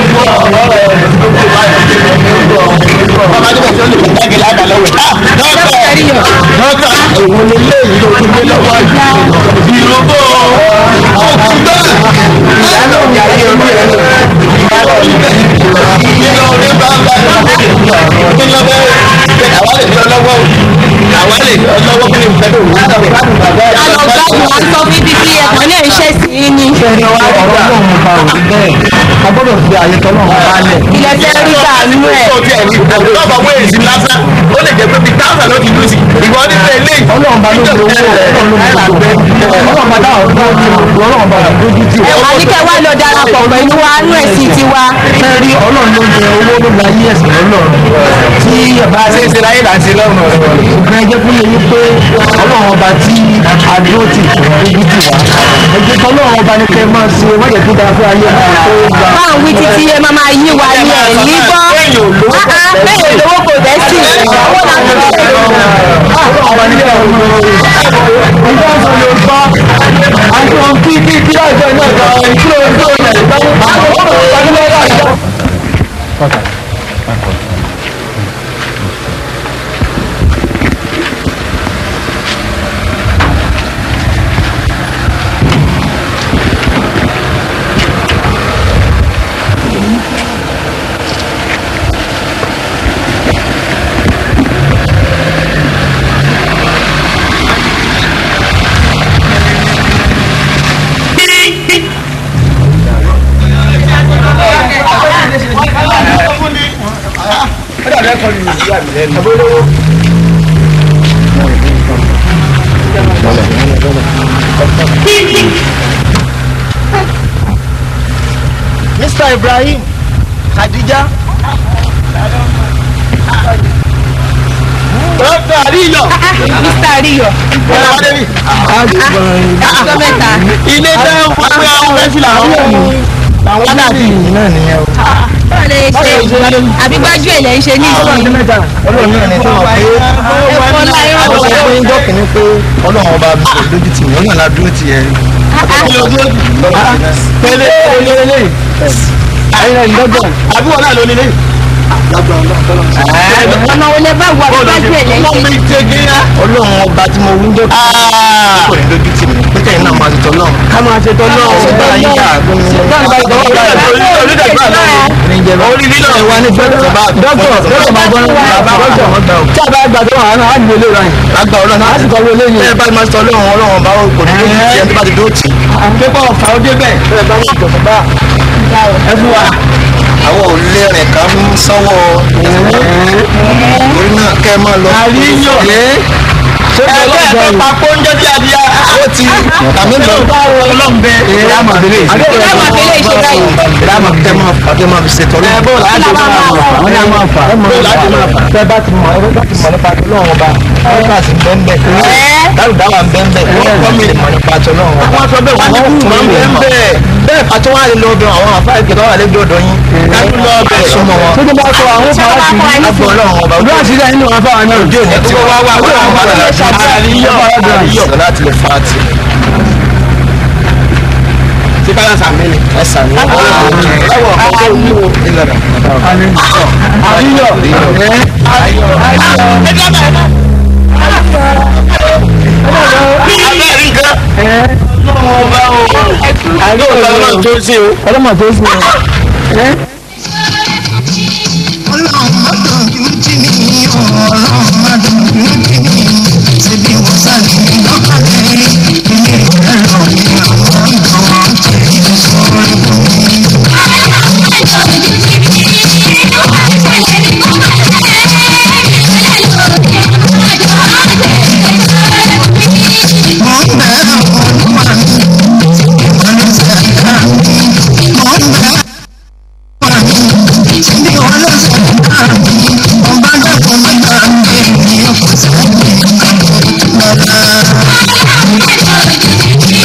bàbá nígbà tí ó lè fi dágé láàbà lọ́wọ́ ẹ̀. dọ́kítà òun ni ilé yìí ló ti gbé lọ́wọ́ ìrògbò ọ̀túnbẹ̀. ìyá náà ń yàrá orí ẹ̀ nínú orí bá ń bá yọ kí ló bẹ́ẹ̀ àwa lè yọ lọ́wọ́ àwa lè yọ lọ́wọ́ kí ni ìfẹ́ tó wù. alọgbàgbọ wa sọ fífi kí ẹ̀kọ́ náà iṣẹ́ sí i ní. ẹni wa ọ̀rọ̀ náà mo bá òun bẹ́ẹ̀ a gbọ́dọ̀ fi àyè tọ́lọ́ wọn balẹ̀. ilẹ̀ fẹ́ rí sàánú ẹ̀. tó tiẹ̀ ní lọ́ba wéèsì lásán ó lè jẹ́ pé bíi táwọn ló ti dùn sí ìwọ nípa eléyìí. ọlọ́run bá ló ń lo owó ọlọ́run bá dá ọ̀dọ́ ọlọ́run bá dá lójú tì ẹ wá ní kẹ́ wá lọ darapọ̀ pẹ̀lú wa nú ẹ̀sìn tiwa. ẹ rí ọlọ́run ló ń jẹ owó ló gba ayé ẹ̀sìn ọlọ́run tí ọba ṣe é ṣe láyé là ń ṣe lọ́rùn ọ̀rọ̀ ìgbà ẹjẹ fún mi wípé ọlọ́run ọba tí adúró ti tù lójú tì wá ẹjẹ tí ọlọ́run ọba ní kẹ́ máa ṣe wọ́n jẹ́ kí dáa fún ayé máa tó gbà. báwọn wí títí ẹ máa máa yí wa ní ẹ̀ ní gbọ́. bẹ́ẹ̀ lówó kò bẹ́ sí ìyàwó náà tó bẹ́ẹ̀ lówó. ọlọ́run ọba ní kẹ́ ọ̀run ọjọ́ sọ ló gbọ́ àti wọn kí kí kí láìpẹ́ náà gba ìṣúná ojú ọ̀nà ìgbàlódé àwọn ọmọ ìgbàlódé láìpẹ́. Mr. Ibrahim Khadija. dókítà àríyọ. mr ariyo ọ̀rọ̀ wa débi. ọjọ́ mẹ́ta. ilé tẹ́ ń fún pé àwọn fẹ́ fìlà wọn. àwọn dàbí náà nìyẹn o. báwo lè ṣe àbí gbájú ẹ̀ lẹ́ ń ṣe ní ìsìn. ọlọ́run náà ní tó wà pé ẹ̀fọ́ ńlá irọ́ àwọn sọ ọ̀rọ̀ pé ń dọ́kì ní pé ọlọ́run ọba mi kò lójú tì mí ọlọ́run la dúró tì ẹ́ pẹ̀lẹ́ pẹ̀lẹ́ ayẹyẹ ìdọ́gbọ̀n àbí wọn náà ló nílé. ọ̀nà wo lè bá wà bí gbájú ẹ̀ lẹ́ ń ọmọ ṣe. mi jẹ gíga. ọlọ́run ọba tí mo wí ń dọ́kì kò ní lójú tì mí pé kẹ́yìn náà máa ti tọ́ náà ká máa ṣe tọ́ náà ṣe bá yín dà orí lílọ ẹ wá ní dọ́kítọ̀ dọ́kítọ̀ máa gbọ́n bàbá dọ́kítọ̀ wọn gbà ó. tí a bá gbà tó wà náà á gbé lé ra yìí. lágbà ọlọ́run á sì kọ́ wọlé yìí. ẹ bá máa sọ ọlọ́run ọlọ́run ọba kò ní lójú tí ẹ tó bá ti dúró tì. pépà ọ̀fà ó débẹ̀. ẹ bá yìí tọ̀tọ̀ bá ẹ fún wa. àwọn ò lé rìn ká ń sanwó orí náà kẹ́ ẹ máa lọ. àríyàn. ṣé ẹ kí bẹ́ẹ̀ ọlọ́run fẹ́ pa kóńjẹ́ bí adìyẹ. ó ti tàbí lọ bá ọlọ́run bẹ. ìyá màbílẹ̀ Ìyá màbílẹ̀ ìṣe báyìí. ìyá màbílẹ̀ máa fà kẹ́ máa fi ṣètò ẹ náà. bó láti Kí la máa máa fà. fà? àwọn náà máa fà. bó láti máa fà. tẹ bá ti mọ ẹ bá ti mọ nípa tó lọ́wọ́ ọba ọ́kàsì bẹ́ńbẹ́ dárúdáwà bẹ́ńbẹ́ wọ́n mi mọ nípa tó lọ́wọ́ ọba. wọ́n sọ bẹ́ẹ̀ wọ́n ní kùmọ̀ ń bẹ́ẹ̀ bẹ́ẹ̀. bẹ́ẹ̀ pàtó wà lè lọ bẹ àwọn àfáà ìkẹtọ́ wà lẹ́gbẹ̀ẹ́ ọ̀dọ́ yín. dájú lọ bẹ́ẹ̀. súnmọ́ wọn. tó tó bá sọ àwọn Ṣé wọ́n bá kọ́ ẹni àgbọ̀ ọlọ́run ọba. fún? ojú àṣírí ẹni wọn fáwọn náà. ojú òní tí wọ́n wá wá wọ́n wá wá àríyọ̀ àríyọ̀. sọ láti lè fa ti. tí kálá sàmì ni. ẹ sàmì. ẹwọ ọkọ ní o. ìlànà. àríyọ̀. abẹ́rẹ́ nǹkan. ọlọ́run ọba o. àríyọ̀ ọlọ́run tó ṣe o. ọlọ́mọ tó sùn. ọlọ́run má dojú tì mí ọlọ́run má dojú tì mí ṣebí wọ́n sáré mi lọ́kàlẹ̀ ilé ẹ̀rọ ni àwọn ìdánwò tẹ̀lé sọ̀rọ̀ fún mi. mo ń bẹ olúwa mi ìwọ ló ṣe ẹ̀ka mi mo ń bẹ Síbi wọn ló ṣe ká mi, mo bá dẹ́kun mẹ́ta mi, mi ò kò sẹ́ni lọ́la.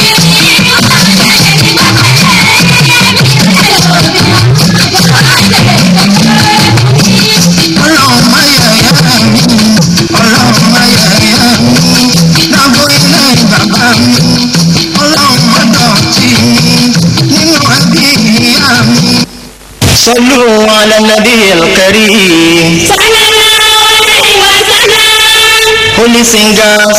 صلوا على النبي الكريم Holy singers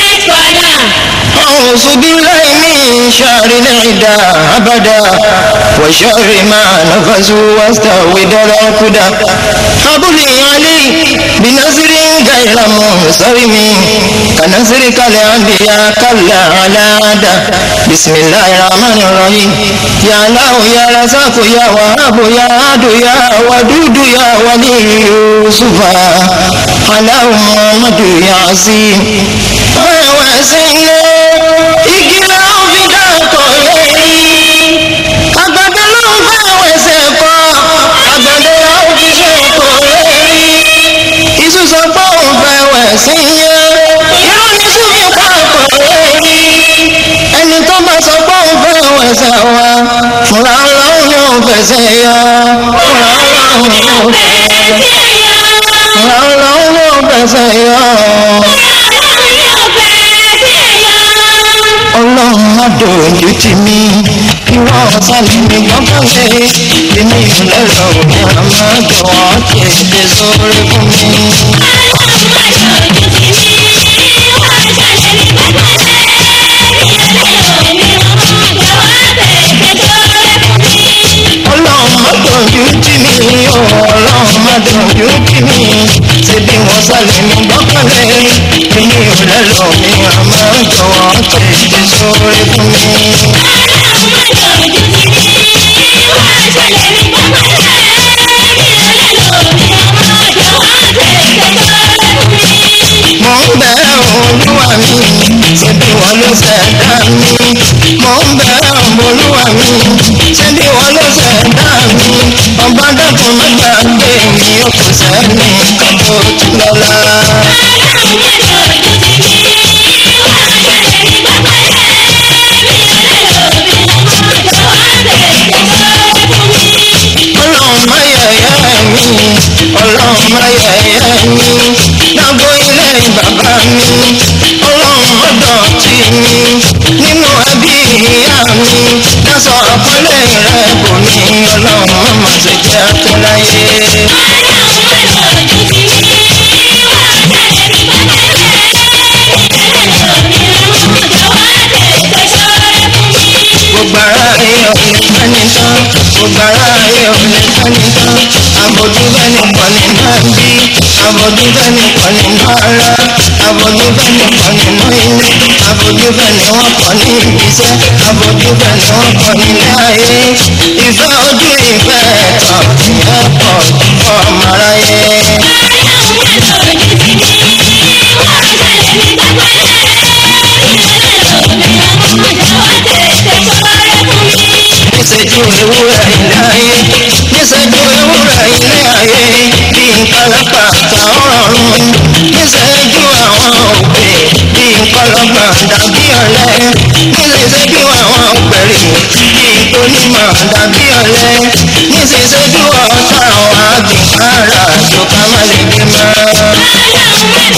أعوذ بالله من شر العدا أبدا وشر ما نفسوا واستعوذ العقدا حبلي علي بنصر غير منصرم كنصرك الأنبياء كلا على عدا بسم الله الرحمن الرحيم يا الله يا رزاق يا وهاب يا عد يا ودود يا ولي يوسف على محمد يا عظيم وسيلة igi la ó fi dàkọ̀ lẹ́yìn àgbàdo ló ń bá wẹ̀sẹ̀ kọ́ àgbàdo la ó fi ṣèkọ̀ lẹ́yìn iṣu sọ pé òun fẹ́ wẹ̀ sí yẹn irú ní sùnmí pàpọ̀ lẹ́yìn ẹni tó bá sọ pé òun fẹ́ wẹ̀sẹ̀ wa fúnra ọlọ́run yóò fẹsẹ̀ yọ fúnra ọlọ́run yóò fẹsẹ̀ fúnra ọlọ́run yóò fẹsẹ̀ yọ. ọlọ́run má dojú tì mí ìwọ ọ̀sálẹ̀ mi gbọ́kànlé èmi ìlẹ́rọ̀ mi àmọ́ jọ̀wọ́ tètè sórí fún mi. ọlọ́run má dojú tì mí o ọlọ́run má dojú tì mí ṣebí wọ́n sálẹ̀ mi gbọ́kànlé èmi ìlẹ́rọ̀ mi àmọ́ jọ̀wọ́ tètè sórí fún mi. mo ń bẹ olúwa mi ṣebí wọn ló ṣẹ̀dá mi mo ń bẹ olúwa mi ṣebí wọn ló ṣẹ̀dá mi ọba dẹ́kun má gbàgbé mi ó kò sẹ́ni kan tó tún lọ́la. ọlọ́run má yẹ̀yẹ́ mi ọlọ́run má yẹ̀yẹ́ mi dábò ilé bàbá mi ọlọ́run má dọ̀tí mi nínú ẹbí ìyá mi dáṣọ àpọ́nlé rẹ bò mí ọlọ́run má ṣe jẹ́ tó láyé. gbogbo ara ayé ọ̀lẹ́ fẹ́ni tán gbogbo ara ayé ọ̀lẹ́ fẹ́ni tán àbòjú fẹ́ni pọ̀ nínú ẹbí àbòjú fẹ́ni pọ̀ nínú ara àbòjú fẹ́ni pọ̀ nínú ilé àbòjú fẹ́ni wọ́n pọ̀ ní ibiṣẹ́ àbòjú fẹ́ni wọ́n pọ̀ nílé ayé ìfẹ́ ojú ìfẹ́ ẹ̀tọ́ ìyẹn pọ̀ fún ọmọ aráyé. níṣẹ́jú ewúrẹ́ ilé ayé níṣẹ́jú ewúrẹ́ ilé ayé bí nǹkan lápàtà ọ̀rọ̀rùn níṣẹ́jú àwọn òpè bí nǹkan lọ́gbọ̀n dàbí ọ̀lẹ níṣẹ́jú àwọn òpèrè bí onímọ̀ dàbí ọ̀lẹ níṣẹ́jú ọ̀tá àwọn àgbìkára tó ká má lè gbé mọ́.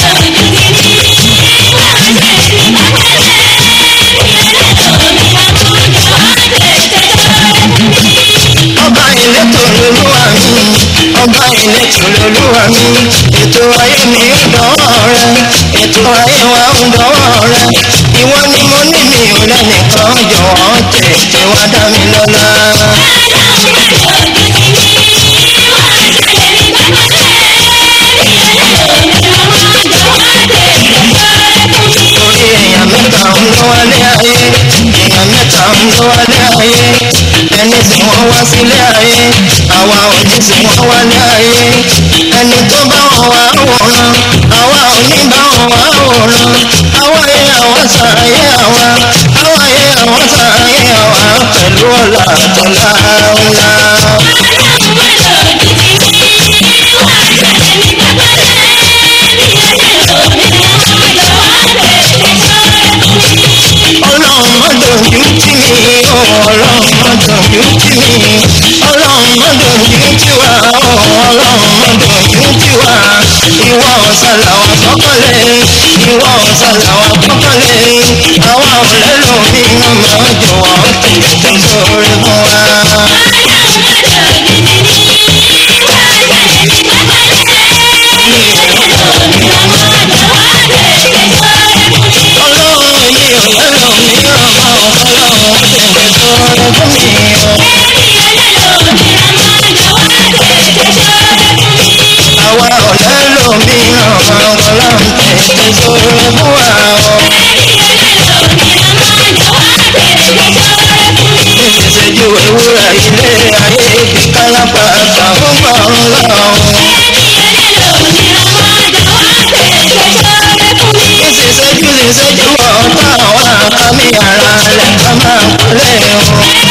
ọba ìletò lolúwa mi ọba ìletò lolúwa mi ètò ayé mi ń dánwọ́ rẹ ètò ayé wa ń dánwọ́ rẹ ìwọ ni mo ní mi ò lẹ́nìkan jọ̀wọ́ tètè wá dá mi lọ́lá. torí èèyàn mẹ́ta ń lọ wálé ayé èèyàn mẹ́ta ń lọ wálé ayé ẹni tí wọ́n wá sílé ayé àwa ò ní tí wọ́n wálé ayé ẹni tó bá wọn wá wòran àwa ò ní bá wọn wá wòran àwa yẹ àwọn sàáyé àwa àwa yẹ àwọn sàáyé àwa pẹ̀lú ọ̀la àtọ̀lá ńlá. ọlọ́run má dojú tì mí o ọlọ́run má dojú tì mí ọlọ́run má dojú tì wá o ọlọ́run má dojú tì wá ìwọ ọ̀sàlà wà kọ́kànlé ìwọ ọ̀sàlà wà kọ́kànlé àwa ò lẹ́nu mi ọmọ jọ̀wọ́ tètè sórí fún wa. sóore fún wa o. ìṣèjú ewúrẹ́ ilé ayé ibi kálápá àtàwọn ọ̀run lọ́wọ́. ìṣèṣẹ́jú ìṣèjú ọ̀tá àwọn àmì ara rẹ̀ ká máa kúlẹ̀ o.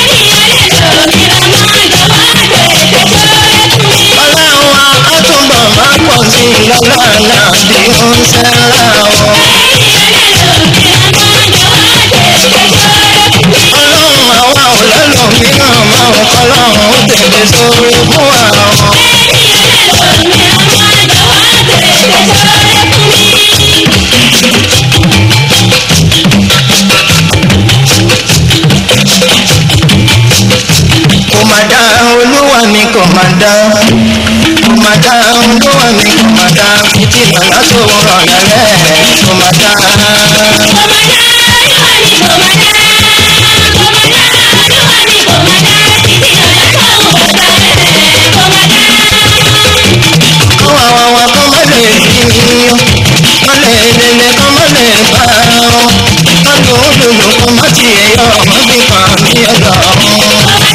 ọlọ́run wa á túbọ̀ máa pọ̀ sí i lọ́lá náà bí ó ń ṣẹ́ra o. ọlọ́run àwa ò lẹ́lòmíràn máa ń kọ́ lọ́run ó tètè sórí fún wa o. kò má dá olúwa mi kò má dá kò má dá olúwa mi kò má dá títí lọ́la tó rọ̀ lẹ́rẹ́ kò má dá. kọ́ àwọn wa kọ́ má lè rí mi kọ́ lè lele kọ́ má lè bá ọ kọ́ lòó lòlò kọ́ má tiẹ̀ yọ ọmọ bí kan mi ọ̀dọ̀ ọ̀hún.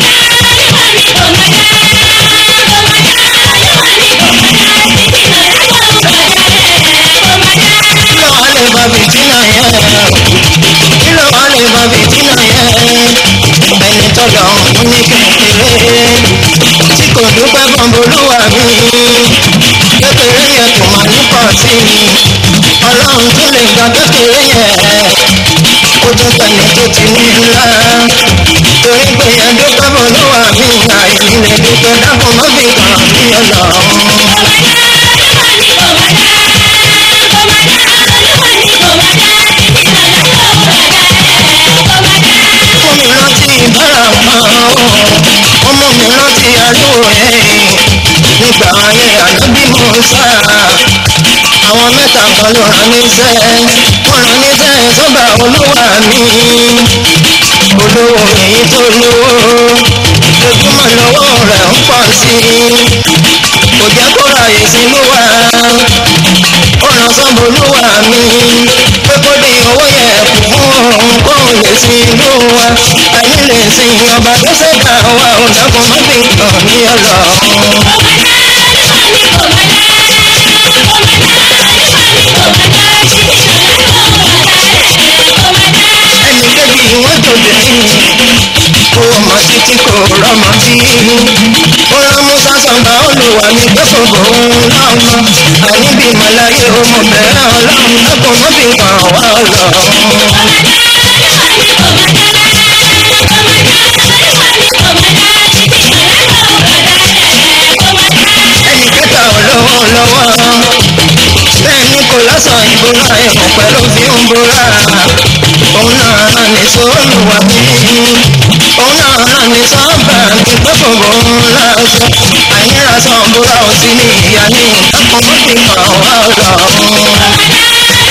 kí ló wà lè bá bìtínà yẹn kí ló wà lè bá bìtínà yẹn ẹni tó lọ ń ní kékeré tí kò dúpẹ́ bọ́mbolúwa mi kékeré yẹn kò máa ní pọ̀ sí i ọlọ́run tó lè gba kékeré yẹn ó tó tẹ̀lé tó ti ní ńlá torí pé yẹn dúpẹ́ bọ́mbolúwa mi àìní lè dúpẹ́ dákun má fi kàn mí ọlọ́run. fún mi rántí ìbára kan ó mú mi rántí àlùwò ẹ̀ nígbà ayé ànábì Mùsá àwọn mẹ́ta kan ló rán níṣẹ́ wọ́n rán níṣẹ́ sọ́ba olúwa mi olówó èyí tó lówó lójúmọ́ lọ́wọ́ rẹ̀ ń pọ̀ sí i kò jẹ́ kó ráyè sínú wa ó ràn sọ́ba olúwa mi pé kó dín owó yẹn kù fún òun kó lè sin ìlú wa àyè lè sin ọba tó ṣẹ̀dá wa ò dákun má fi kàn mí ọlọ́run. ẹnì kejì wọn tòde kó ọmọ títí kò rọmọ bí ó rán musa sọgbà olùwà mi gbẹ́kọ̀ọ́ òun lọ́mọ àníbi mọ̀láyé ọmọ bẹ̀rẹ̀ ọlọ́run lọ́kùn mọ́ fi kàn wá ọlọ́run. ẹnì kẹta olówó lọ́wọ́ bẹ́ẹ̀ ni kò lọ́sàn ìbúra ẹ̀kọ́ pẹ̀lú fi ń búra òun náà rán ní sóòlùwà mi òun náà rán ní sọ́ọ̀bà mi gbẹ́kọ̀ọ́ òun láṣọ àyíra sàn búra ò sí ní ìyá ní ìdákùn mọ́ fi kàn wá ọlọ́run.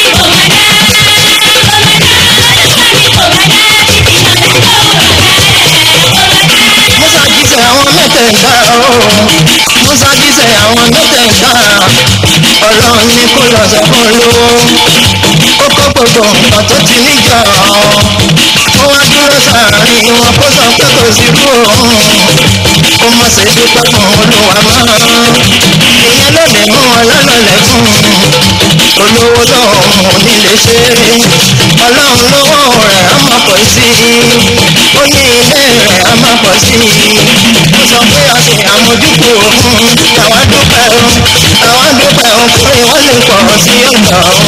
musa jíṣẹ́ àwọn mẹ́tẹ̀ẹ̀ta o musa jíṣẹ́ àwọn mẹ́tẹ̀ẹ̀ta ọlọ́run ní kó lọ sọ fún olówó ó kó gbogbo nǹkan tó ti níjọ ó wá dúró sàárín wọn kó sọ pé kò sí kú òun ó mọ̀ sí dúpẹ́ fún olúwa mọ́ ìyẹn ló lè mú wọn lọ́lọ́lẹ̀ fún olówó lọ́hùn ún nílé ṣe ọlọ́run lówó rẹ̀ á máa pọ̀ sí i ó ní ilé rẹ̀ á máa pọ̀ sí i ó sọ pé a ṣe àmójúkú òun àwa dúpẹ́ o àwa dúpẹ́ o pé wọ́n lè pọ̀ sí ọ̀dọ̀ òun.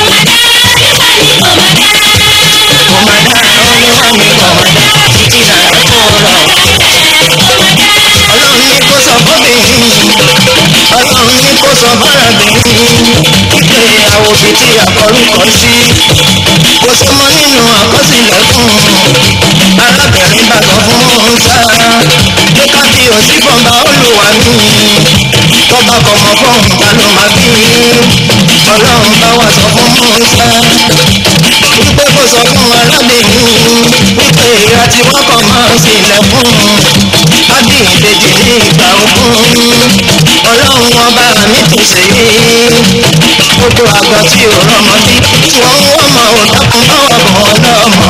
kò má dá olúwa mi kò má dá títí náà tó rọ̀ ọlọ́run ní kó sọ fóbìnrin ọlọ́run ní kó sọ fọ́rọ̀bìnrin wípé àwòbí tí àkọrúkọ sí kò sí mọ́ nínú àkọsílẹ̀ fún arábìnrin bá sọ fún Mùsá pé kábí òsì fọba olùwà mi tọ́ba kọmọ fún ta ló máa bí ọlọ́run bá wà sọ fún Mùsá wípé kó sọ fún arábìnrin wípé ìra tí wọ́n kàn máa ń sílẹ̀ fún ábí ìbejì ní ìgbà ogún ọlọ́run ọba mi tó ṣe é gbogbo àgbà tí ò rọmọ bí wọ́n ń wọ́n mọ̀ ò dákun bá wà bọ̀ ọlọ́mọ.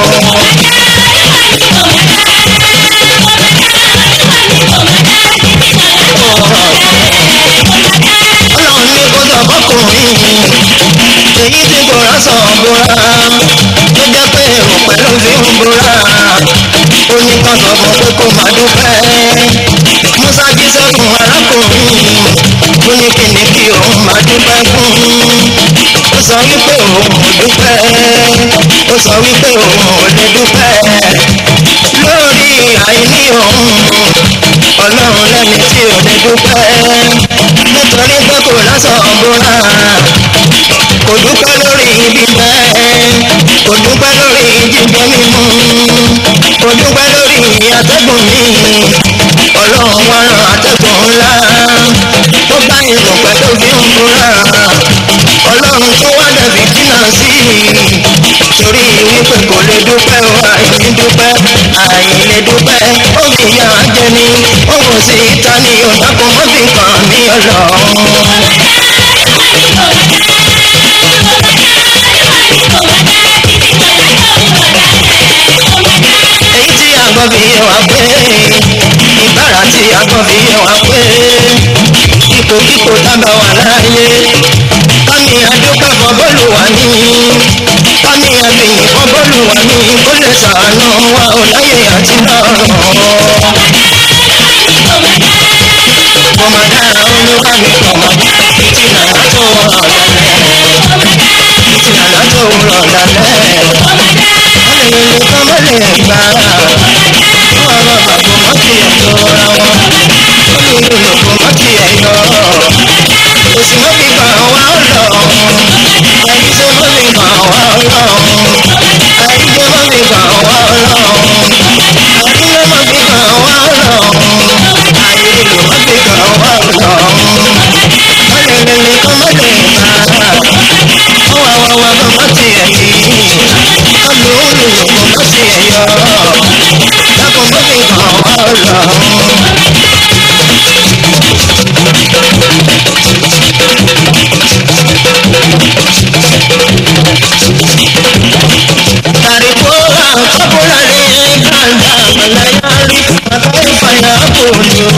ọlọ́run ní kó sọ fọkùnrin èyí tí kò rán sọ bóra tó jẹ́ pé èrò pẹ̀lú fi ń bóra ó ní kó sọ fún pé kó má dúpẹ́ musa jí sẹ́kùn arákùnrin ó ní kí ni kí òun má dúpẹ́ fún ó sọ wípé òun ò dúpẹ́ ó sọ wípé òun ò lè dúpẹ́ lórí àìní òun ọlọ́run lẹ́ni tí ò lè dúpẹ́ nítorí pé kò lásán bóra kò dúpẹ́ lórí bíbẹ́ kò dúpẹ́ lórí jíjẹ mímu kò dúpẹ́ lórí atẹ́gùn mi ọlọ́run wá rán atẹ́gùn ńlá tó bá irun pẹ̀lú bí ń bóra ọlọ́run tó wá dẹ̀bi jìnnà sí torí wípé kò lè dúpẹ́ o àìní dúpẹ́ àìlè dúpẹ́ ó fi yà á jẹ ní ó kò sí ìta ní ọ̀dàkùn mọ́bì kan ní ọlọ́run. èyí tí àgbọn fi yé wa pé ìbára tí àgbọn fi yé wa pé ipòkípò tábà wà láàyè kámi adúpẹ́ fún bọ́ọ̀lù wa ní kámi abìyìn fún bọ́ọ̀lù wa ní kó lè sàánú wa ò láyé àti lọ́rùn. Kọ̀mọ̀dá olúwa mi kọ̀mọ̀ ìtìlá tó rọ̀ lálẹ́ ìtìlá tó rọ̀ lálẹ́ ọ̀lẹ́ nìkan mọ́ lè gbà á wọ́n rọ̀ bàbá mọ́ kí ẹ̀ lọ́ra wọn olùlùkọ́ mọ́ kí ẹ̀ yọ òsì mọ́ fi gbà wá lọ ẹ̀yìn tó mọ́ fi gbà wá lọ ẹ̀yìn tó mọ́ fi gbà wá lọ ẹ̀yìn tó mọ́ fi gbà wá lọ ayé ló mọ́ fi gbà wá lọ ọ̀lẹ́ nìkan mọ́ lè gbà á wọ́n wá wá wá bọ́ mọ́ ti ẹ̀ yìí olùlùkọ́ mọ́ ti ẹ̀ yọ dákun mọ́ fi gbà wá lọ. Tarikora kabula le ganda malayari mataifa ya polio.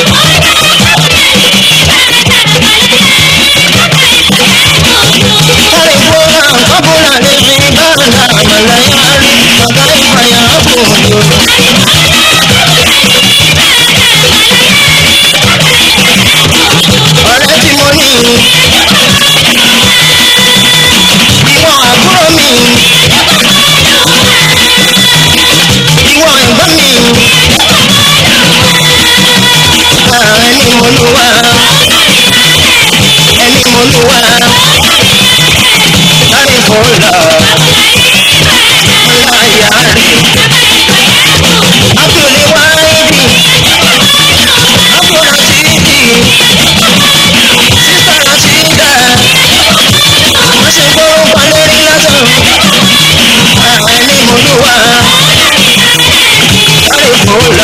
Tarikora kabula le ganda malayari mataifa ya polio. Ọ̀rẹ́ tí mo ní ìwọ àbúrò mi ìwọ ẹ̀gbọ́n mi ẹni mo lù wá ẹni mo lù wá láti fòlà ọlá ìyá rẹ̀ abúlé wá ibi abúlé sí ibi sísá sí dá wọ́n ṣe gbórúkọ lórí lásán ẹni mo lù wá láti fòlà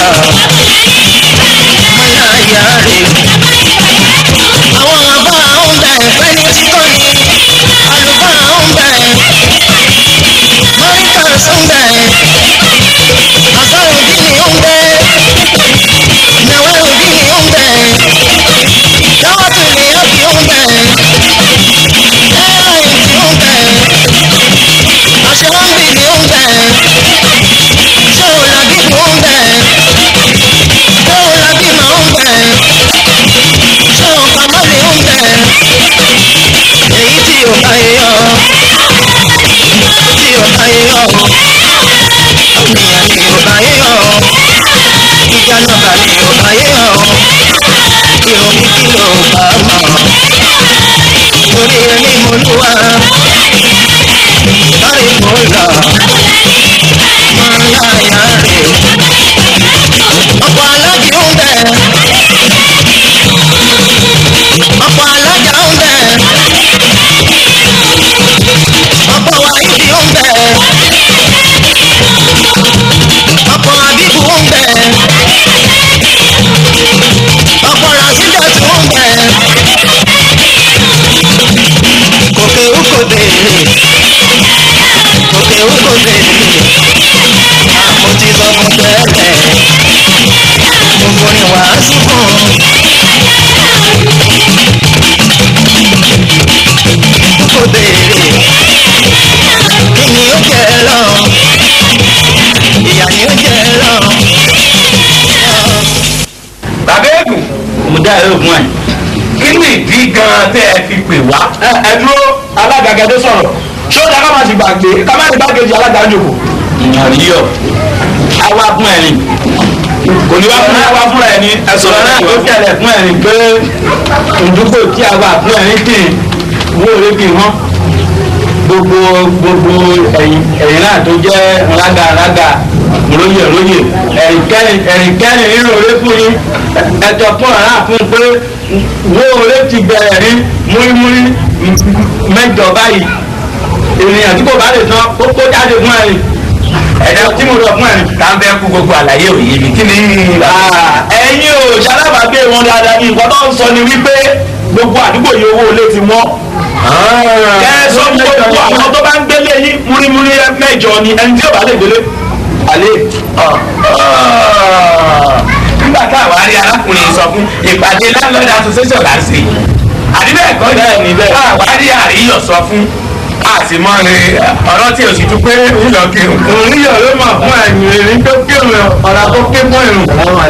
ọlá ìyá rẹ̀ àwọn àbá ń bẹ fẹ́ni tí kò ní àlùfáà ń bẹ mọ́ríkàs ń bẹ àsọ̀rọ̀dínì ń bẹ nàwẹ́rùdínì ń bẹ dáwọ́tìlì ọ̀kì ń bẹ ẹ́ẹ̀rìntì ń bẹ àṣewọ́nbìlì ń bẹ ṣéwòlábìlì ń bẹ ṣéwòlábìmọ̀ ń bẹ ṣéwòkàmọ́lì ń bẹ èyí tí ò bá yọ tí ò bá yọ ènìyàn ni ò bá yọ ìjà nọ́mbà ni ò bá yọ ìròyìn kí ló bá mọ̀ torí ẹni mo lù wá láì mọ̀ là máa láyà rè ọ̀pọ̀ alájì ń bẹ ọ̀pọ̀ alájà ń bẹ ọ̀pọ̀ wàhídì ń bẹ ọ̀pọ̀ àbíkú ń bẹ ọ̀pọ̀ ràṣídàtù ń bẹ kò béèrè kí ni ó jẹ lọ ìyá ni ó jẹ lọ. bàbá ègùn mo dá ẹ̀rọ ògùn ẹ̀. kí ni ìdí gan-an tẹ́ ẹ fi pè wá. ẹ ẹ dúró alága gẹdẹ sọ̀rọ̀ ṣé ó dá ká má ti gbàgbé ká má ti gbàgbé alága jòkó. àríyọ àwa fún ẹ ni kò ní wá fún àwa fún ẹ ni ẹsùn Sọ̀rọ̀ náà náà ló ló tẹ́lẹ̀ fún ẹ ni pé ìdúgbò tí àwa fún ẹ ní kì í wó orí kì í hàn gbogbo gbogbo ẹ̀yìn ẹ̀yìn náà tó jẹ́ rága rága róyè róyè ẹ̀rìnkẹ́rin ẹ̀rìnkẹ́rin nínú orí fún yín ẹ̀tọ́ fún ọ̀rá fún pé wó orí ti bẹ̀rẹ̀ ní múrímúrí mẹ́jọ báyìí ènìyàn tí kò bá lè tán ó kó jáde fún ẹ̀rìn ẹ̀dá tí mo lọ fún ẹ̀rìn. tá ń bẹ́ kú gbogbo àlàyé òye mi kí ni. ẹ̀yin ò ṣalábàgbé wọn dáadáa ní nǹkan tó ń sọ ni wípé gbogbo àdúgbò yìí owó ilé ti wọ́n. kẹ́ ẹ sọ fún gbogbo àwọn tó bá ń gbélé yín múrímúrí mẹ́jọ ni ẹni tí ò bá lè gbélé. àlè nígbà táwa rí arákùnrin sọ fún ìpàdé landlord association là ń ṣe àdìbẹ́ ẹ̀kọ́ Bẹ́ẹ̀ ni, bẹ́ẹ̀. táwa rí àríyọ̀ sọ fún àtìmọ́ ni ọ̀rọ̀ tí o sì tún pé ńlọ kírun. oníyọ̀ ló mọ̀ fún ẹ̀yìn erin tó kírun ọ̀rà tó ké fún ìrùn.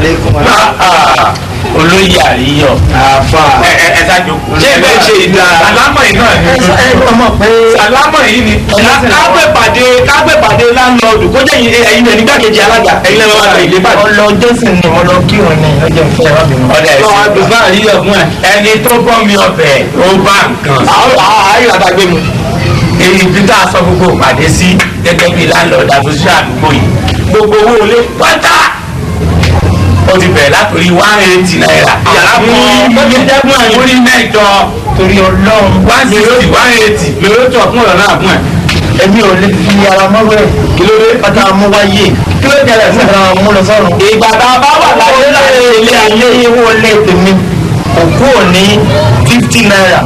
olóyè àríyọ̀ àfà. ẹ ẹ ẹ ṣáájú. Ṣé bẹ́ẹ̀ ṣe ìdá? sàlámọ̀ yìí náà ni. sàlámọ̀ yìí ni. kágbèpàdé kágbèpàdé láńlọ́ọ̀dù kó jẹ́ ẹ̀yin ẹ̀yin nígbàkejì alága ẹ̀yin lẹ́wọ̀n àgbà ilé bàjẹ́. ọlọ jésù ni mo lọ kírun ní ọjọ́ ìfẹ́ wa bímọ. ọ̀dà Lọ́wọ́ ẹ̀sìn. àdùnfà àríyọ̀ fún ẹ̀. ẹni tó bọ́ mi ọbẹ̀ ó bá nǹkan. àwọn àárín àtàgbé mu. èyí bí tá a sọ gbogbo ìpàdé sí gẹ́gẹ́ bí landlord association àdúgbò yìí gbogbo owó ilé pátá ó ti bẹ̀rẹ̀ látòrí one eighty naira. yàrá ó ti jẹ́ fún kan ẹ̀yin. orí mẹ́jọ torí ọlọ́run one sixty one eighty. lèrè tó fún ọ̀rọ̀ náà fún ẹ̀. èmi ò lè fi ara mọ́wẹ́ kí ló dé. pátá mú wáyé kí ló jẹrẹ fún ẹ. ara mú lọ sọ́run. ìgbà tá a bá wà láyé láyé ilé ayé ayé owó ilé tèmi òkú ò ní fifty naira.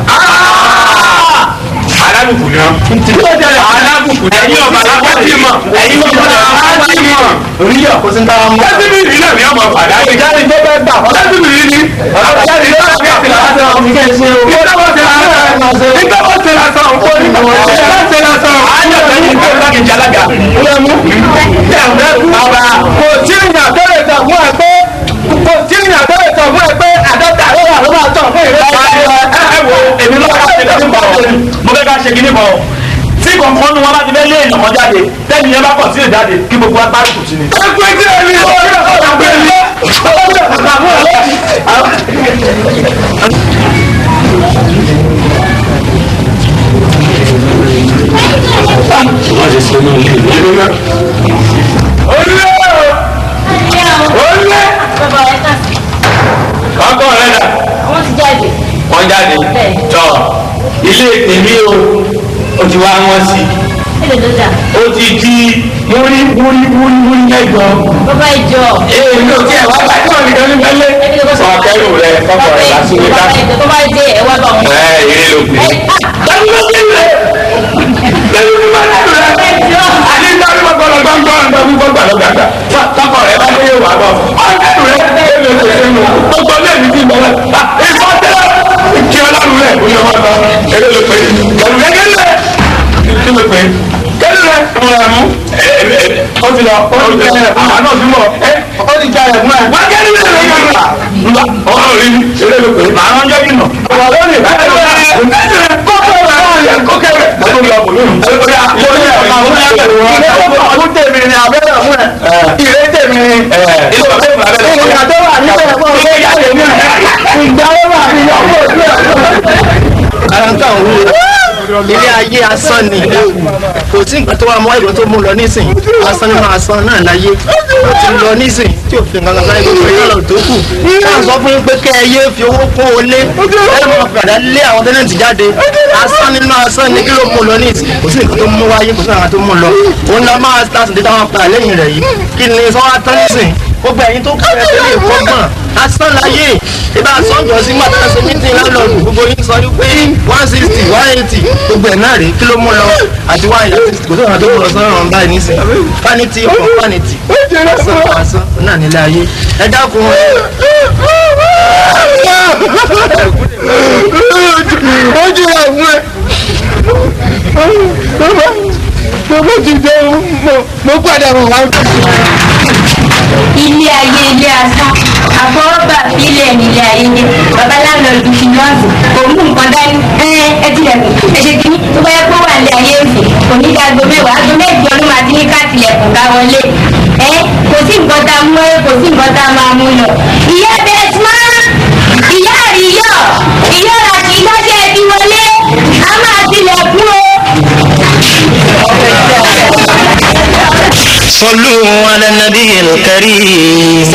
alábùkù ni wọn. kí ló jẹrẹ. alábùkù ni ẹ̀yin ọba alábàtì mọ̀ ẹ̀yin ọba alábàtì mọ̀. oníyọ̀ kò sí ní táwa mú. lẹ́sìn mi náà ni ọmọ padà yìí. ìjáde tó bẹ́ẹ̀ gbà wọ́n. lẹ́sìn mi ni. ìjáde tó bẹ́ẹ̀ gbà wọ́n. Kí ẹ ṣe o. nígbà wọ́n ti lásán nígbà wọ́n ti lásán òun nígbà wọ́n ti lásán. ayọ̀ lẹ́yìn tó bá kejì alága. ó mú. bàbá kò tí ì yàn tó lè tọ̀ fún ẹ pé kò tí ì yàn tó lè tọ̀ fún ẹ pé àdọ́ta ló wà ló máa tọ̀ fún ìrẹsì. ẹ wo èmi ló bá ṣe kíní bọ̀ ọ́ mo fẹ́ ká ṣe kíní bọ̀ ọ́ tí kọ̀ọ̀kan nu wọn bá ti fẹ́ lé èèyàn kan jáde tẹ́ni yẹn bá kọ̀ sí ìjáde kí gbogbo agbárí kù sí ni. ẹgbẹ́ tí ẹ ní ọ̀rẹ́ ọ̀rẹ́ mi. olùlé olùlé ọkọ rẹ dà wọ́n ti jáde. wọ́n jáde tọ ilé tèmi o o ti wá wọn sí Èlé ló dà. o ti di múrí múrí múrí múrí mẹ́jọ. Bàbá ìjọ. ee mi ò tiẹ̀ wá bá tí wọ́n nìkan ní bẹ́lẹ̀. ọ̀kẹ́rù rẹ kọ́kọ́ rẹ lásìkò Bàbá ká. ìjọ tó bá dé ẹ̀ wá bá wọn. ẹ eré ló pè é. lẹ́nu ló pè é. lẹ́nu ló pè é. àti ìtàrí gbọ́dọ̀ gbọ́dọ̀ gbọ́dọ̀ gbọ́dọ̀ gbọ́dọ̀ kọ́kọ́ rẹ bá dé wà bọ̀. ọ̀kẹ́rù rẹ èmi ò tẹ̀sẹ̀ nù. gbogbo lẹ́ẹ̀mí ti bọ̀ wẹ́. ìfọ̀tẹ́ kí ọlọ́run rẹ̀ ó yẹ wọn lọ. eré ló pè é. lẹ́nu lẹ́gẹ́lẹ́ kí ló pè é. kẹ́lẹ́ rẹ̀ mo rà mú. ó ti lọ ó ti lọ àwọn náà ti mọ̀ ó ti jà ẹ̀ fún ẹ̀. wọ́n kẹ́lẹ́ rẹ̀ ló yẹ wọn. ọ̀rọ̀ rí eré ló pè é. màá rán jọ́bí nà. ọ̀rọ̀ lónìí bẹ́ẹ̀ ló yẹ kókó rẹ̀ láàyè kókó rẹ̀. mo tún lọ bò lónìí. ó yà ó yà ó yà ọdún tèmi ni abẹ́rẹ́ fún ẹ. ìrẹ́ tèmi ni. ilé ọ̀bẹ ìgbà bẹ́ẹ̀ ló ìgbà tó wà níbẹ̀ fún ilé ìyá tèmi ìgbà ó wà ní ọkọ̀ òbí ẹ̀. ara ń tàn wú ilé ayé asán ni kò sí nǹkan tó wà mọ́ ìwé tó mú lọ nísìn asán nínú asán náà láyé ó ti lọ nísìn tí ò fi nǹkan kan sáré gbogbo ìyá lọ tó kù káà sọ fún yín pé kẹ́ ẹ yé fi owó kún olé ẹ mọ̀ padà lé àwọn tẹ́lẹ̀ntì jáde asán nínú asán ni kí ló mú lọ nísìn kò sí nǹkan tó mú wáyé kò sí nǹkan tó mú lọ òun la máa láti dé táwọn pa lẹ́yìn rẹ̀ yìí kí ni sọ́wọ́ tán nísìn gbogbo ẹ̀yin tó kẹ́ ẹ tẹ́lẹ̀ fọ́gbọ̀n asán láyé ìbá sọ́jọ́ sí mọ́tà ṣe mítìn lálọ́ọ̀dù gbogbo yín sọ wípé one sixty one eighty gbogbo ẹ̀ náà rèé kí ló mú lọ àti one eighty kò tó ìrìn àjò lọ sọ́rọ̀ ọ̀n báyìí nísìn vanity ọkọ̀ vanity asán asán náà nílé ayé ẹ dákun ẹ ó jìyà fún ẹ bàbá ti jẹ mo padà wọ̀ wá. ilé ayé ilé asán àfọwọ́bà fílẹ̀ nílé ayé ní babaláwo ju finance kò mú nǹkan dání ẹ ẹ tilẹ̀kùn ẹ ṣe kínní tó bá yẹ kó wà ní ayé òsì kò ní ká gbọ́ mẹ́wàá aago mẹ́jọ ló máa ti ní ká tilẹ̀kùn ká wọlé ẹ kò sí nǹkan tá a mú ẹ kò sí nǹkan tá a máa mú lọ. ìyá bẹ́ẹ̀sìmá ìyá àríyọ̀ ìyá ràkì lọ́jọ́ ẹbí wọlé a máa tilẹ̀kùn o. صلوا على النبي الكريم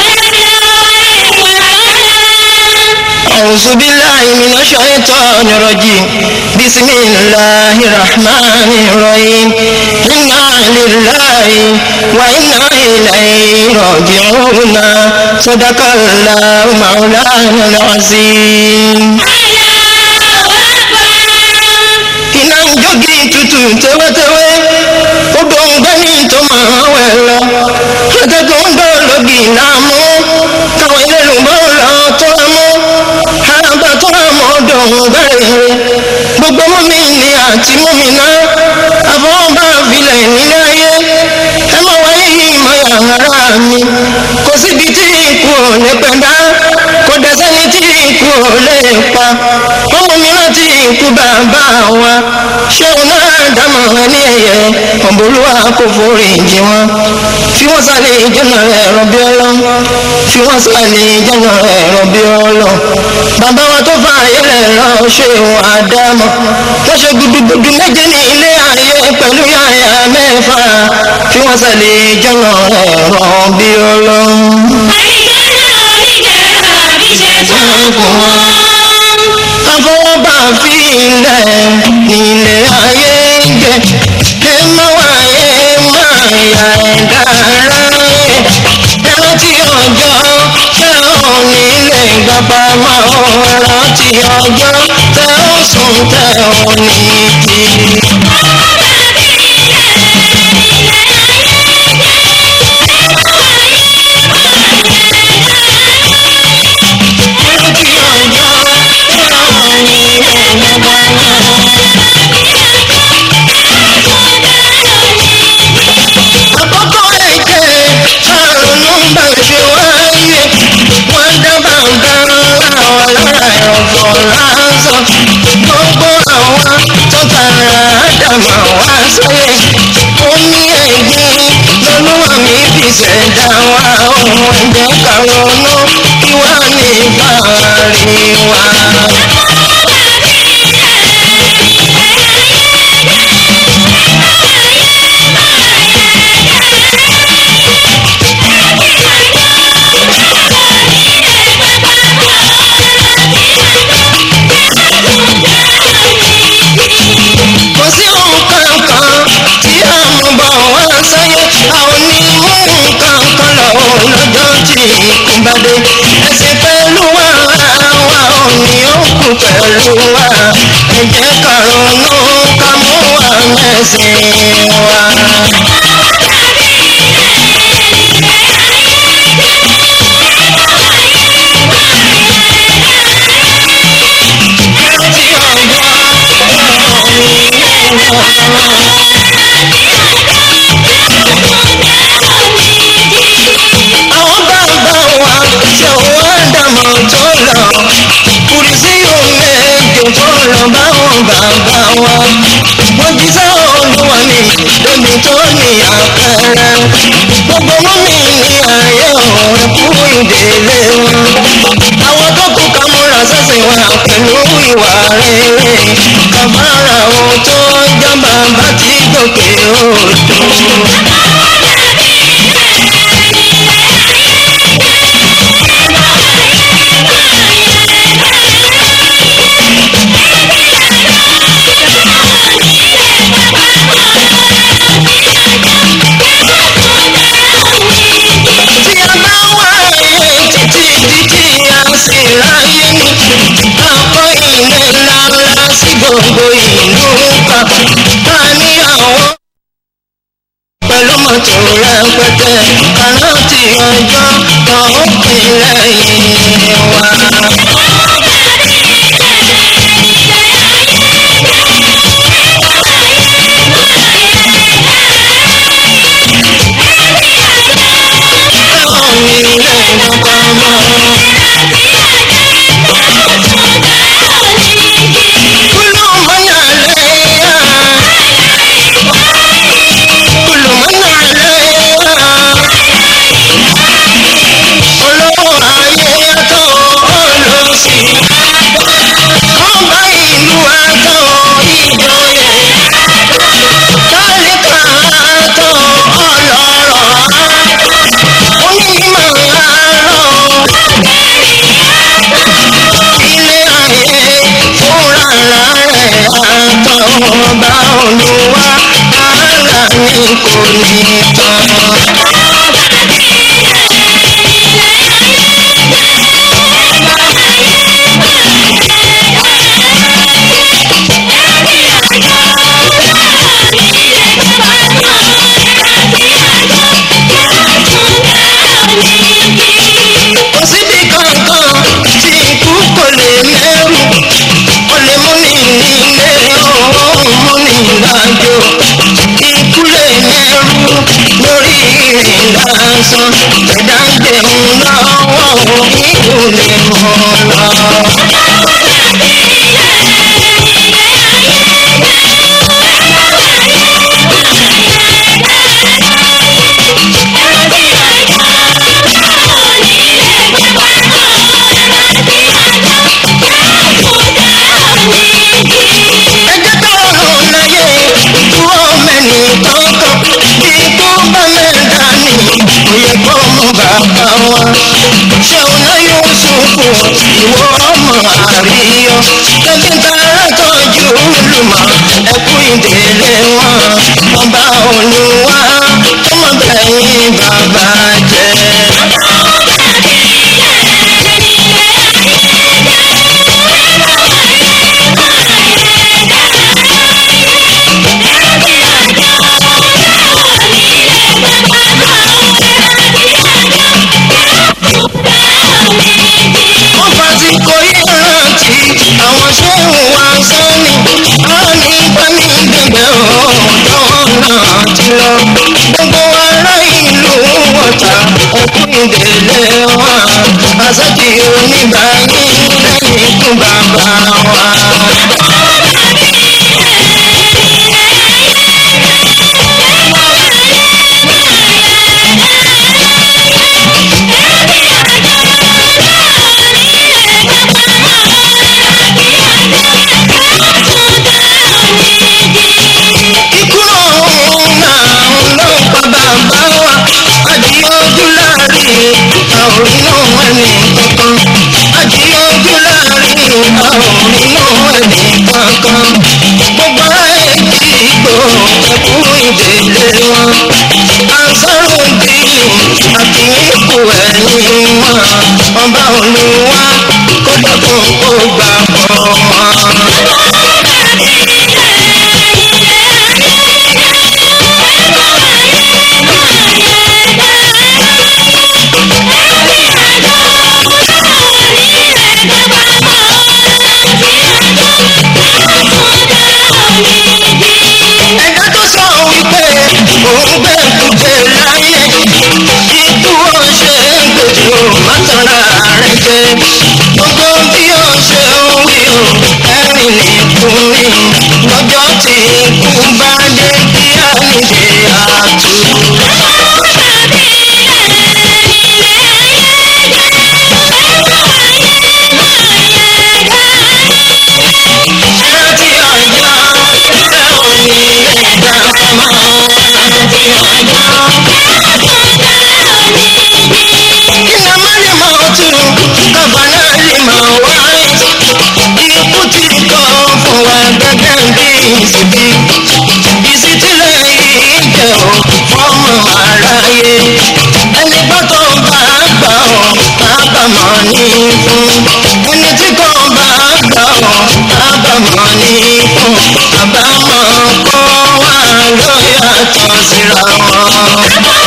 أعوذ بالله من الشيطان الرجيم بسم الله الرحمن الرحيم إنا لله وإنا إليه راجعون صدق الله مولانا العظيم iná ń jógi tutù tẹ́wẹ́tẹ́wẹ́ ó gbóngbẹ́ ní tó máa wẹ̀ lọ akẹ́kọ̀ọ́ ń gbọ́ lógi náà mú káwọn ilé lùbọ́ lọ tó rà mú àràbà tó rà mọ́ dùn bẹ́rẹ̀ gbogbo mọ́mí ni àti mọ́mí náà àfọwọ́bá filẹ̀ nílé ayé ẹ má wáyé yìí mọ́ yàrá mi kò síbi tí ikú ò lè pẹ̀dá kò dẹ́sẹ́ni tí ikú ò lè pa ọmọ mi rántí ikú bàbá wa ṣéun náà dámọ̀ ní ẹ̀yẹ ọ̀bọ̀lúwa kò forí jì wọn fi wọ́n sálẹ̀ ìjọ́nà ẹ̀rọ bí ọlọ́ fi wọ́n sálẹ̀ ìjọ́nà ẹ̀rọ bí ọlọ́ bàbá wa tó fa ayẹlẹ̀ lọ ṣéun àdámọ̀ wọ́n ṣe gudugudu méje ní ilé ayé pẹ̀lú yàyà mẹ́fà fi wọ́n sálẹ̀ ìjọ́nà ẹ̀rọ bí ọlọ́. Afọwọ́bà fi ilẹ̀ nílé ayé jẹ, ẹ má wáyé máa yà ẹ̀dá aráyé. Ẹ rántí ọjọ́ tẹ ò nílé gbàgbà máa ò rántí ọjọ́ tẹ ó sùn tẹ ò ní jí. Rántí ọjọ́ tẹ ò nílé gbàgbà máa. àkọ́kọ́ ẹ̀jẹ̀ àrùn bá ṣe wáyé wọ́n dábàá gan àwọn lára ẹ̀fọ́ lásán gbogbo àwọn tó tara àdàmà wá sáyé omi ẹ̀gbin lọ́lọ́wọ́ mi fi ṣẹ̀dá wa ohun ẹ̀jẹ̀ kàrọ̀nù kí wá ní ìbáraẹ̀ wa. kò sí nǹkan kan tí a mú bọ̀ wá sáyé a ò ní mú nǹkan kan lọ lọ́jọ́ tí ikú bá dé ẹsẹ̀ pẹ̀lú wa wa ò ní òkú pẹ̀lú wa ẹ jẹ́ ká ronú ká mú wa mẹ́sìn wa. Rántí àwọn bàbá wa ṣe wọ́n dàmọ̀ tó lọ kùrì sí omi èdè tó lọ báwọn bàbá wa wọ́n jí sá olúwa mi lómi tó ní àpẹẹrẹ gbogbo mọ́mí ní ayé ọ̀rẹ́ kú ìdílé wọn àwọn tó kù ká múra sẹ́sìn wa pẹ̀lú ìwà rere kàmára ohun tó jábà bá ti gòkè odò. tí a bá wá ayé títí títí a sì ráyé ní àpọ̀ ilé ńláńlá sí gbogbo ìlú kan a ní àwọn pẹ̀lú mọ́tò rẹpẹtẹ kaná tí ẹ̀dá ń jẹun lọ́wọ́ ìlú lè mọ̀ lọ. ẹjẹ́ tó rùn láyé dúró mẹ́ni tọ́kàn bí kú bá mẹ́ta ní òye kó mú bàbá wa. ṣéun náà yóò ṣubú ìwọ ọmọ àríyọ tẹ́bí tààrà tọ́jú olùmọ̀ ẹkú ìdílé wọn ọba olúwa ọmọbìnrin bàbá jẹ́. wọ́n fàsìkò yìí rántí àwọn ṣéun wá sẹ́ni àwọn ní pẹ́mí gbẹ̀gbẹ̀ ọ̀dọ́ náà ti lọ. gbogbo ará ìlú wọ̀ta ẹkú ìdílé wa àṣàkì oníbàárì lẹ́yìn ikú bàbá wa. ikú ọ̀hún náà ló ń pa bàbá wa àdìyẹ ojú láàrin àwọn inú ẹni kankan àdìyẹ ojú láàrin àwọn inú ẹni kankan gbogbo ẹ̀jì ìgbò ẹ̀kú ìdílé wọn àǹsáró bíi àkínkù ẹ̀yìn wọn ọba olúwa kó dẹ́kun kó gbà pọ̀ wọn. ẹ̀dá tó sọ wípé òun gbé kùjẹ láyé ikú ọ̀ṣẹ́ gbèjì ò má tanra rẹ̀ jẹ gbogbo bí ọ̀ṣẹ́ wí o ẹ̀rìn ní fún mi lọ́jọ́ tí ikú bá dé kí á níṣe àtú. rántí ọjọ́ ẹ̀ ò ní ẹ̀dá mọ́ rántí ọjọ́. Iná má lè mọ ọtún, bàbá náà lè mọ wáyé. Ikú ti kọ́ fún wa gẹ́gẹ́ bí ìsìnkú. Ìsìtílẹ̀ yìí jẹ́ ò fọ́mọ aráyé. Ẹni gbọ́dọ̀ bá gbà ọ́, kábàámọ̀ ní fún. Ẹni tí kò bá gbà ọ́, kábàámọ̀ ní fún. Àbámọ̀ kó wà ló yàtọ̀ síra wọn.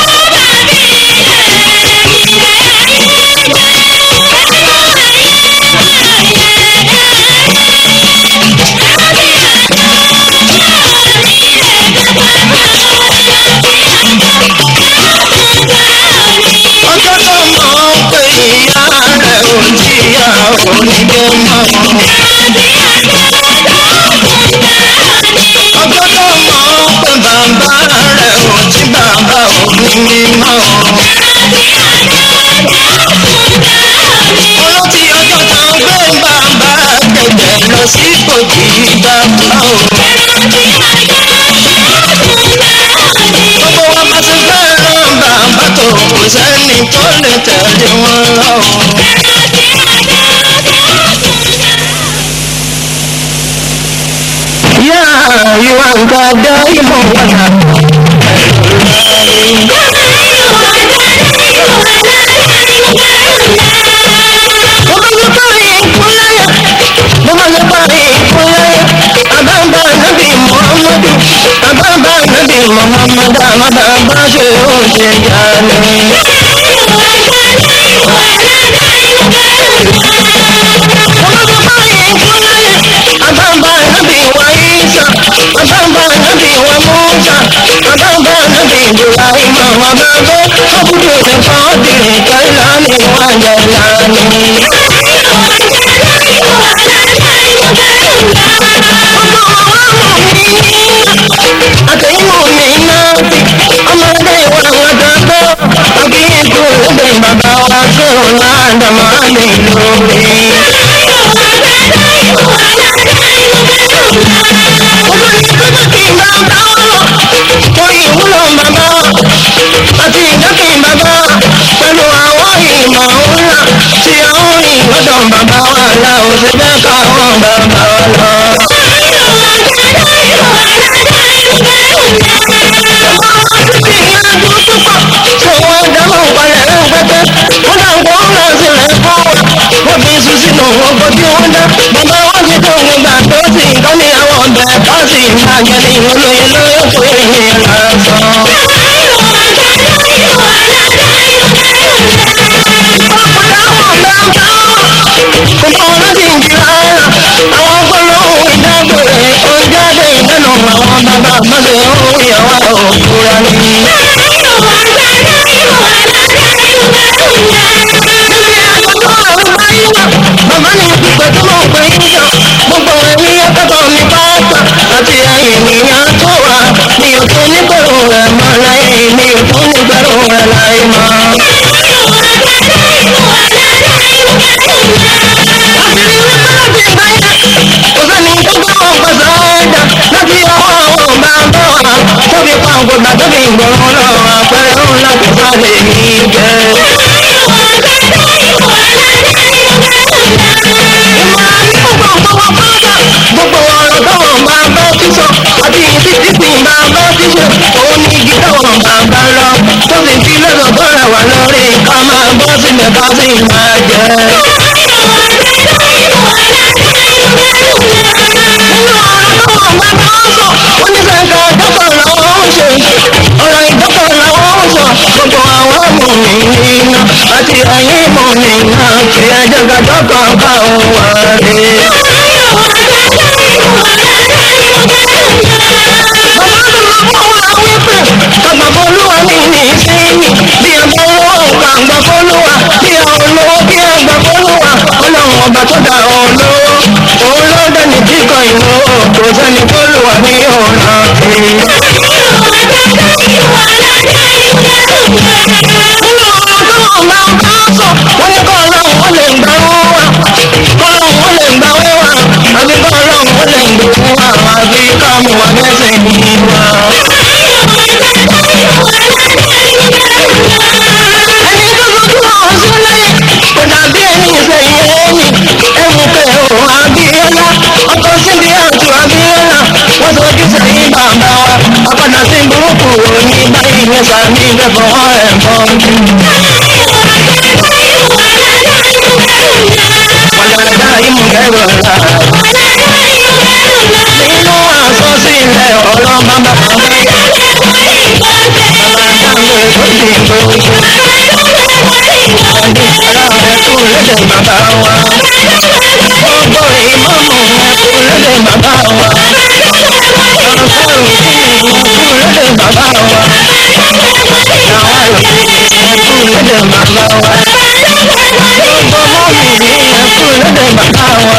ọjọ́ tó mọ̀ pé ìyá rẹ̀ ò jìyà onígbé mọ́. ọjọ́ tó mọ̀ pé bàbá rẹ̀ ò jí bàbá òní mímọ́. olótì ọjọ́ kan gbé bàbá kẹ̀kẹ́ lọ sí kòjì bàbá o. gbogbo wa bá ti fẹ́ràn bàbá tó kò sẹ́ni tó lè tẹ̀lé wọn lọ. yá ìwà nǹkan dá ìmọ̀ wọ̀nà. mo bá yẹ parí ìkúnlẹ̀ mo bá yẹ parí ìkúnlẹ̀ àbámbá nàbì muhammadu àbámbá nàbì muhammadu àbámbá ṣe oúnjẹ yá ni. Abamba nabi wa Isa, Abamba nabi wa Musa, Abamba nabi Ibrahim, Abamba Abudu Qadir Kailani wa Jalani. Àtẹ̀yìnwó mi náà ti ọmọdé wa wọn dọ́gbọ́. Akíyèkú lóde bàbá wa sọ̀rọ̀ ládàmọ́ àlè lórí. ìwúlò bàbá àti ìjọ́kìn bàbá pẹ̀lú àwọn ìmọ̀ ńlá tí a ń rìn lọ́dọ̀ bàbá wa la ò ṣe fẹ́ káwọn bàbá wa lọ. Ṣé wọ́n dáhùn palẹ̀ rẹpẹtẹ? Wọ́n dàgbọ́ ńlá sílẹ̀ fún wa. Wọ́n fi iṣu sínú ọkọ̀ tí wọ́n dá. Bàbá wọn ti tó gbogbo àtó sí nǹkan ní àwọn ọ̀bẹ káàsì máa jẹ ní olóye lóyún fún ìyẹn lásán. Kòkó láti ìjìlá àwọn gbólóhùn ìdágbére ó jáde ìdánù àwọn bàbá àgbàdo ìyàwó òkúra ni. Bàbá ní pípẹ́ tó mọ̀ pé yíyọ gbogbo ẹ̀mí akẹ́kọ̀ọ́ mi pátá àti ènìyàn tó wà ní òtún nígbèrò rẹ̀ mọ́ láyé ní òtún nígbèrò rẹ̀ láyé mọ́. Kò sẹ́ni tó gbọ́ ọ̀pọ̀sọ̀ ọ̀dà láti ọwọ́ àwọn bàbá wa tóbi pa ògbógbà tóbi ìgbọ̀ràn lọ́wọ́ àpẹẹrẹ ńlá kò sáré ní jẹ́. gbogbo ọ̀rọ̀ táwọn máa bá sísọ àti títí tí máa bá sísọ òun ní igi táwọn máa bá lọ tó sì fi lọ́dọ̀ bọ́ra wà lórí ká máa bọ́ sílẹ̀ ká sì máa jẹ. nínú ọ̀rọ̀ táwọn máa bá sọ oníṣẹ́ka dọ́kọ̀ làwọn ń ṣe ọ̀rọ̀ ìdọ́kọ̀ làwọn ń sọ gbogbo àwọn mọ̀mí nínú àti ẹ̀yìn mọ̀mí náà kí ẹjọ́ ká dọ́kọ̀ bá òun wà dé. Kàgbàfolúwa ní ní ìsinyìí bí ẹgbẹ́ owó kàgbàfolúwa bí olówó bí ẹgbàfolúwa ọlọ́run ọba tó dá olówó òun ló dẹni tí kò ìlú kò sẹ́ni fólúwa ní ọ̀ràn kiri. Nínú ọ̀rọ̀ tó wọ́n máa ń bá sọ, wọ́n ní kọ́ ọlọ́run ó lè gbà wọ́n wá. Kọ́lọ́run ó lè gbà wọ́n wá. Àbí kọ́ ọlọ́run ó lè gbà wọ́n wá. Àbí ká mú wa lẹ́sẹ̀ yìí wá. ẹni tó fojú hàn sílẹ̀ kò dàbí ẹni ìsẹ̀yìn ẹ̀yìn ẹ̀wù kẹ̀hó abíọ́lá ọkọ̀ síbi àtù abíọ́lá wọ́n sojú sẹ́yìn bàbá wa apàdà sí burúkú òní báyìí ní sàmì ìgbẹ́fọ̀ ẹ̀ bọ́ọ̀dù. Wàlàdà ìmùgẹ́rọ̀ la nínú àsọsílẹ̀ ọ̀rọ̀ bàbá mi. Bàbá dáhùn ètò ìdìbò. Ẹkún lédè bàbá wa. Gbogbo ìmọ̀mù ẹkún lédè bàbá wa. Ọ̀sán ẹkún lédè bàbá wa. Àwọn ẹkún lédè bàbá wa. Gbogbo mọ́mì ní ẹkún lédè bàbá wa.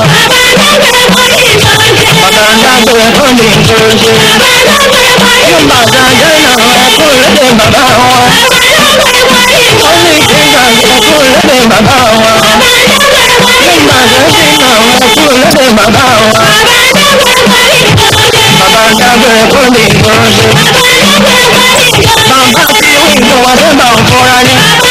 Bàbá dágbé ẹkún ní ìgbòho. Yóò bàtà jẹ́ náà ẹkún lédè bàbá wa. Ó ní ìgbà ẹkún lédè bàbá wa. Nígbà tó ti nà ẹkún lédè bàbá wa. Bàbá dágbé ẹkún ní ìgbòho. Bàbá tí ó ń gbọ́ wá sẹ́bà ń fọ́ra ní.